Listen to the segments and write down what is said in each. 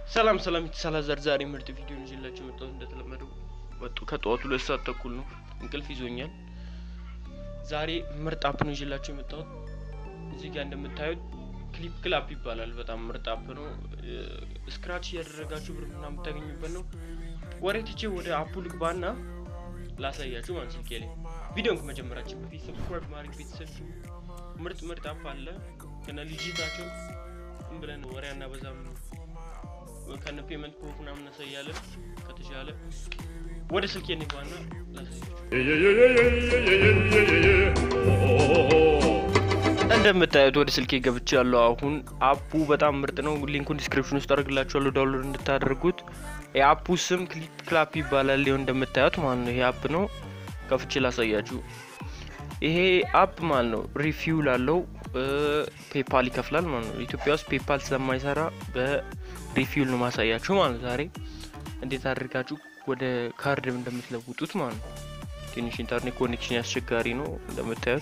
ሰላም ሰላም የተሳላ ዘርዛሪ ምርጥ ቪዲዮ ይዤላችሁ የመጣሁት እንደተለመደው ወጡ ከጠዋቱ ሁለት ሰዓት ተኩል ነው። እንቅልፍ ይዞኛል። ዛሬ ምርጥ አፕ ነው ይዤላችሁ የመጣሁት። እዚህ ጋር እንደምታዩት ክሊፕ ክላፕ ይባላል። በጣም ምርጥ አፕ ነው። ስክራች እያደረጋችሁ ብር ምናምን የምታገኙበት ነው። ወሬ ትቼ ወደ አፑ ልግባና ላሳያችሁ ማለት ስልኬ ላይ ቪዲዮን ከመጀመራችን በፊት ሰብስክራይብ ማድረግ ቤተሰብ ምርጥ ምርጥ አፕ አለ ከነ ልጅታቸው ዝም ብለን ወሬ አናበዛም ከነ ፔመንት ፕሮፍ ምናምን እናሳያለን። ከተሻለ ወደ ስልኬ እንግባና እንደምታዩት ወደ ስልኬ ገብቼ ያለው አሁን አፑ በጣም ምርጥ ነው። ሊንኩን ዲስክሪፕሽን ውስጥ አድርግላችኋለሁ ዳውንሎድ እንድታደርጉት። የአፑ ስም ክሊፕ ክላፕ ይባላል። ሊሆን እንደምታዩት ማለት ነው። ይሄ አፕ ነው። ከፍቼ ላሳያችሁ። ይሄ አፕ ማለት ነው ሪፊውል አለው። ፔፓል ይከፍላል ማለት ነው። ኢትዮጵያ ውስጥ ፔፓል ስለማይሰራ በሪፊውል ነው ማሳያችሁ ማለት ነው። ዛሬ እንዴት አድርጋችሁ ወደ ካርድ እንደምትለውጡት ማለት ነው። ትንሽ ኢንተርኔት ኮኔክሽን ያስቸጋሪ ነው እንደምታዩት።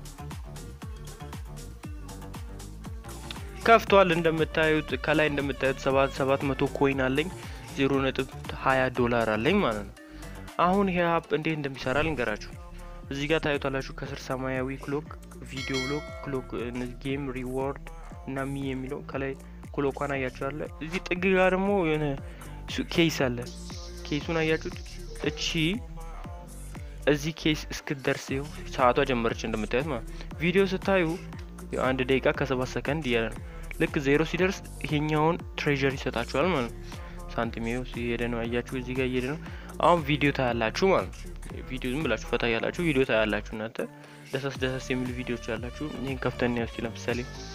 ከፍቷል እንደምታዩት ከላይ እንደምታዩት ሰባት ሰባት መቶ ኮይን አለኝ ዜሮ ነጥብ ሀያ ዶላር አለኝ ማለት ነው። አሁን ይሄ አፕ እንዴት እንደሚሰራ ልንገራችሁ። እዚህ ጋር ታዩታላችሁ ከስር ሰማያዊ ክሎክ ቪዲዮ ብሎክ ክሎክ ጌም ሪዋርድ እና ሚ የሚለው ከላይ ክሎኳን አያችኋለ። እዚህ ጥግ ጋር ደግሞ የሆነ ኬስ አለ። ኬሱን አያችሁት? እቺ እዚህ ኬስ እስክትደርስ ይኸው ሰዓቷ ጀመረች እንደምታዩት ማለት ቪዲዮ ስታዩ አንድ ደቂቃ ከሰባት ሰከንድ እያለ ነው። ልክ ዜሮ ሲደርስ ይሄኛውን ትሬዠር ይሰጣችኋል ማለት ነው። ሳንቲም ይኸው ሲሄደ ነው አያችሁ፣ እዚህ ጋር እየሄደ ነው። አሁን ቪዲዮ ታያላችሁ ማለት ነው። ቪዲዮ ዝም ብላችሁ ፈታ ያላችሁ ቪዲዮ ታያላችሁ እናንተ ደሳስ ደሳስ የሚሉ ቪዲዮዎች ያላችሁ። ይህን ከፍተን ያስ ለምሳሌ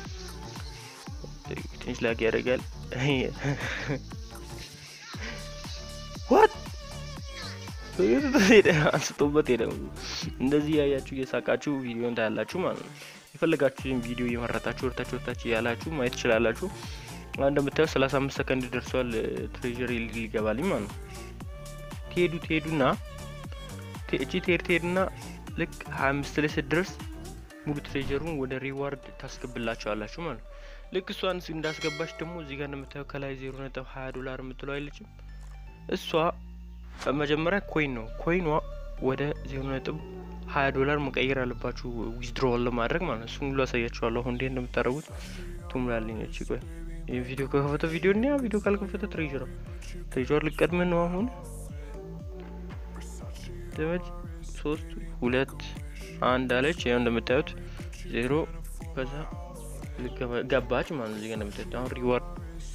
ትንሽ ላግ ያደርጋል። ዋት አንስቶበት ሄደ። እንደዚህ ያያችሁ እየሳቃችሁ ቪዲዮን ታያላችሁ ማለት ነው። የፈለጋችሁን ቪዲዮ እየመረጣችሁ ወርታችሁ ወርታችሁ ያላችሁ ማየት ትችላላችሁ። እንደምታየው ሰላሳ አምስት ሰከንድ ደርሷል። ትሬዥር ሊገባልኝ ማለት ነው። ትሄዱ ትሄዱና እቺ ትሄድ ትሄድና ልክ ሀያ አምስት ላይ ስትደርስ ሙሉ ትሬዥሩን ወደ ሪዋርድ ታስገብላቸዋላችሁ ማለት ነው። ልክ እሷን እንዳስገባች ደግሞ እዚህ ጋር እንደምታየው ከላይ ዜሮ ነጥብ ሀያ ዶላር የምትለው አይለችም። እሷ መጀመሪያ ኮይን ነው። ኮይኗ ወደ ዜሮ ነጥብ ሀያ ዶላር መቀየር አለባችሁ ዊዝድሮዋል ለማድረግ ማለት ነው። እሱን ሁሉ አሳያችኋለሁ አሁን እንዴት እንደምታደርጉት ትሙላለኝ። እቺ ቆይ ይህ ቪዲዮ ከከፈተ ቪዲዮ እና ቪዲዮ ካልከፈተ ትሬዥር ትሬዥር ልቀድም ነው አሁን ደመጅ ሶስት ሁለት አንድ አለች። ያው እንደምታዩት ዜሮ ከዛ ገባች ማለት ነው። እዚህ ጋር እንደምታዩት አሁን ሪዋርድ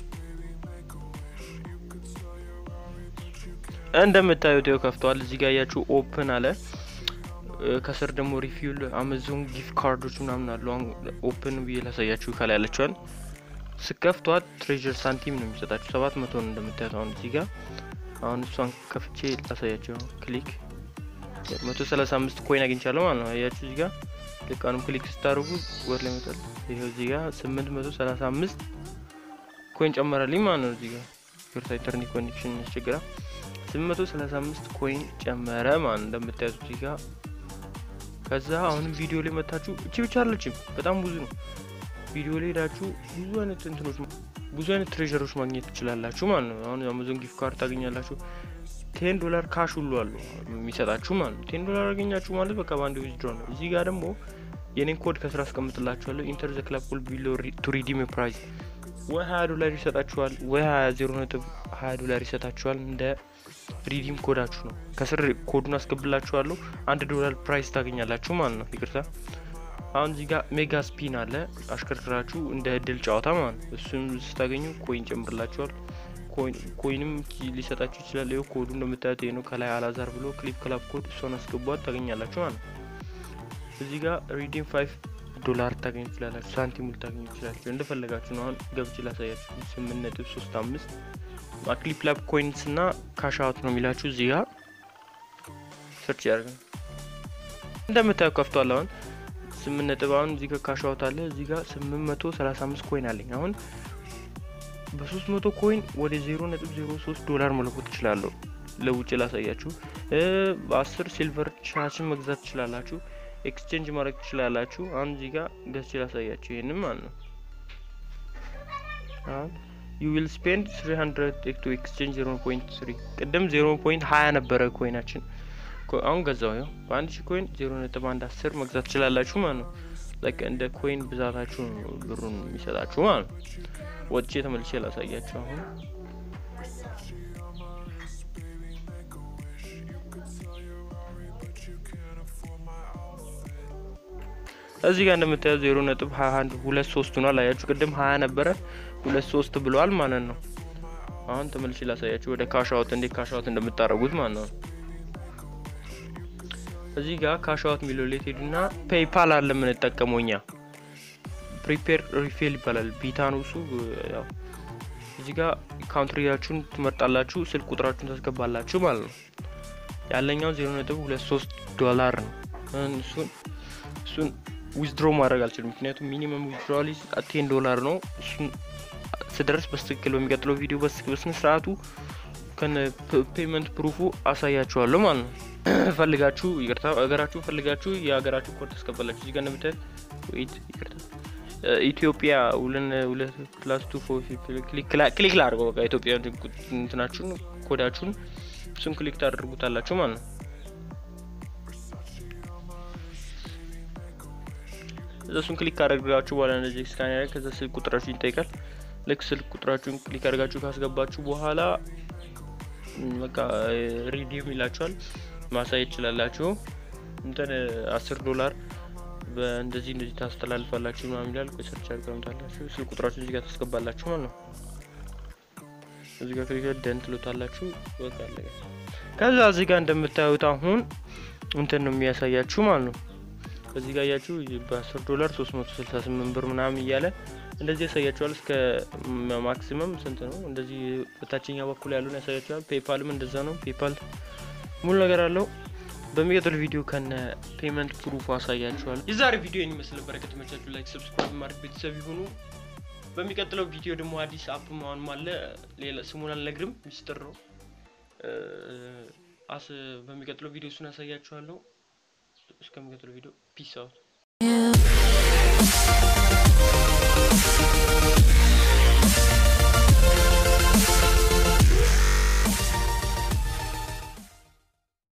እንደምታዩት ያው ከፍተዋል። እዚህ ጋር ያያችሁ ኦፕን አለ። ከስር ደግሞ ሪፊውል አማዞን ጊፍት ካርዶች ምናምን አሉ። አሁን ኦፕን ብዬ ላሳያችሁ። ከላይ ያለችዋን ስከፍቷት ትሬዥር ሳንቲም ነው የሚሰጣችሁ ሰባት መቶ ነው እንደምታዩት። አሁን እዚህ ጋር አሁን እሷን ከፍቼ ላሳያቸው ክሊክ መቶ ሰላሳ አምስት ኮይን አግኝቻለሁ ማለት ነው። አያችሁ እዚህ ጋር ልክ አሁንም ክሊክ ስታደርጉ ወር ላይ መጣል። ይኸው እዚህ ጋር ስምንት መቶ ሰላሳ አምስት ኮይን ጨመረልኝ ማለት ነው። እዚህ ጋር ይርታ ኢንተርኔት ኮኔክሽን ያስቸግራል። ስምንት መቶ ሰላሳ አምስት ኮይን ጨመረ ማለት ነው እንደምታዩት እዚህ ጋር። ከዛ አሁንም ቪዲዮ ላይ መታችሁ እቺ ብቻ አለችም፣ በጣም ብዙ ነው። ቪዲዮ ላይ ሄዳችሁ ብዙ አይነት እንትኖች ብዙ አይነት ትሬዠሮች ማግኘት ትችላላችሁ ማለት ነው። አሁን አማዞን ጊፍት ካርድ ታገኛላችሁ። ቴን ዶላር ካሽ ሁሉ አሉ የሚሰጣችሁ ማለት ነው። ቴን ዶላር አገኛችሁ ማለት በቃ በአንድ ዊዝድሮ ነው። እዚህ ጋር ደግሞ የኔን ኮድ ከስራ አስቀምጥላችኋለሁ። ኢንተር ዘ ክላብ ኮል ቢሎ ቱ ሪዲም ፕራይዝ ወይ ሀያ ዶላር ይሰጣችኋል፣ ወይ ሀያ ዜሮ ነጥብ ሀያ ዶላር ይሰጣችኋል። እንደ ሪዲም ኮዳችሁ ነው። ከስር ኮዱን አስገብላችኋለሁ። አንድ ዶላር ፕራይስ ታገኛላችሁ ማለት ነው። ይቅርታ አሁን እዚህ ጋር ሜጋ ስፒን አለ። አሽከርክራችሁ እንደ እድል ጨዋታ ማለት ነው። እሱም ስታገኙ ኮይን ጨምርላችኋል። ኮይንም ሊሰጣችሁ ይችላል። ይኸው ኮዱ እንደምታዩት ይሄ ነው። ከላይ አላዛር ብሎ ክሊፕ ክላፕ ኮድ እሷን አስገቧት ታገኛላችሁ ማለት ነው። እዚህ ጋር ሪዲም ፋይቭ ዶላር ታገኙ ይችላላችሁ። ሳንቲም ልታገኙ ይችላላችሁ። እንደፈለጋችሁ ነው። አሁን ገብቼ ላሳያችሁ። ስምንት ነጥብ ሶስት አምስት ክሊፕ ክላፕ ኮይንስ እና ካሽ አውት ነው የሚላችሁ። እዚህ ጋር ሰርች ያደርጋል። እንደምታዩ ከፍቷል። አሁን ስምንት ነጥብ አሁን እዚህ ጋር ካሽ አውት አለ። እዚህ ጋር ስምንት መቶ ሰላሳ አምስት ኮይን አለኝ አሁን በሶስት መቶ ኮይን ወደ ዜሮ ነጥብ ዜሮ ሶስት ዶላር መለኮት ትችላለሁ። ለውጭ ላሳያችሁ። በአስር ሲልቨር ቻችን መግዛት ትችላላችሁ። ኤክስቼንጅ ማድረግ ትችላላችሁ። አሁን እዚህ ጋር ገዝቼ ላሳያችሁ። ይህንም ማለት ነው። አሁን ዩ ዊል ስፔንድ 300 ቱ ኤክስቼንጅ 0.3 ቅድም 0.20 ነበረ ኮይናችን አሁን ገዛው ያው በአንድ ሺህ ኮይን 0.110 መግዛት ትችላላችሁ ማለት ነው። ላይክ እንደ ኮይን ብዛታችሁ ነው ብሩን የሚሰጣችሁ ማለት ነው። ወጥቼ ተመልሼ ላሳያችሁ አሁን እዚህ ጋር እንደምታየው ዜሮ ነጥብ ሀያ አንድ ሁለት ሶስት ሆኗል። አያችሁ ቅድም ሀያ ነበረ ሁለት ሶስት ብለዋል ማለት ነው። አሁን ተመልሼ ላሳያችሁ ወደ ካሻውት እንዴት ካሻውት እንደምታደርጉት ማለት ነው። እዚህ ጋር ካሻውት የሚለው ሌት ሄዱና ፔይፓል አለ የምንጠቀመው እኛ ፕሪፔር ሪፌል ይባላል። ቢታኖሱ ያው እዚህ ጋር ካውንትሪያችሁን ትመርጣላችሁ፣ ስልክ ቁጥራችሁን ታስገባላችሁ ማለት ነው። ያለኛው ዜሮ ነጥብ ሁለት ሶስት ዶላር ነው። እሱን እሱን ዊዝድሮ ማድረግ አልችልም፣ ምክንያቱም ሚኒመም ዊዝድሮዋሊ ቴን ዶላር ነው። እሱን ስደርስ በስትክክል በሚቀጥለው ቪዲዮ በስነ ስርዓቱ ከነ ፔመንት ፕሩፉ አሳያችኋለሁ ማለት ነው። ፈልጋችሁ ይቅርታ፣ ሀገራችሁ ፈልጋችሁ የሀገራችሁ ኮድ ታስገባላችሁ። እዚህ ጋር እንደምታዩት ወይት ይቅርታ ኢትዮጵያ ሁለን ሁለት ፕላስ ቱ ፎር ክሊክ ላድርገው በቃ ኢትዮጵያ እንትናችሁን ኮዳችሁን እሱን ክሊክ ታደርጉታላችሁ ማለት ነው። እዛ እሱን ክሊክ ካደረጋችሁ በኋላ እንደዚህ ስካን ያደርግ ከዛ ስልክ ቁጥራችሁን ይጠይቃል። ልክ ስልክ ቁጥራችሁን ክሊክ አድርጋችሁ ካስገባችሁ በኋላ በቃ ሪዲም ይላችኋል። ማሳየት ይችላላችሁ። እንትን አስር ዶላር በእንደዚህ እንደዚህ ታስተላልፋላችሁ ምናምን ይላል። ሰርች አድርጋምታላችሁ ስልክ ቁጥራችሁ እዚህ ጋር ታስገባላችሁ ማለት ነው። እዚህ ጋር ክሊክ ደን ትሉታላችሁ። በቃ አለቀ። ከዛ እዚህ ጋር እንደምታዩት አሁን እንትን ነው የሚያሳያችሁ ማለት ነው። እዚህ ጋር ያያችሁ በ10 ዶላር 368 ብር ምናምን እያለ እንደዚህ ያሳያችኋል። እስከ ማክሲመም ስንት ነው? እንደዚህ በታችኛ በኩል ያሉን ያሳያችኋል። ፔፓልም እንደዛ ነው። ፔፓል ሙሉ ነገር አለው። በሚቀጥለው ቪዲዮ ከነ ፔመንት ፕሩፍ አሳያችኋል። የዛሬ ቪዲዮ ይህን ይመስል ነበር። ከተመቻችሁ ላይክ፣ ሰብስክራይብ ማድረግ ቤተሰብ ይሁኑ። በሚቀጥለው ቪዲዮ ደግሞ አዲስ አፕ ማሆንም አለ። ሌላ ስሙን አልነግርም፣ ሚስጥር ነው። አስ በሚቀጥለው ቪዲዮ እሱን አሳያችኋለሁ። እስከሚቀጥለው ቪዲዮ ፒስ አውት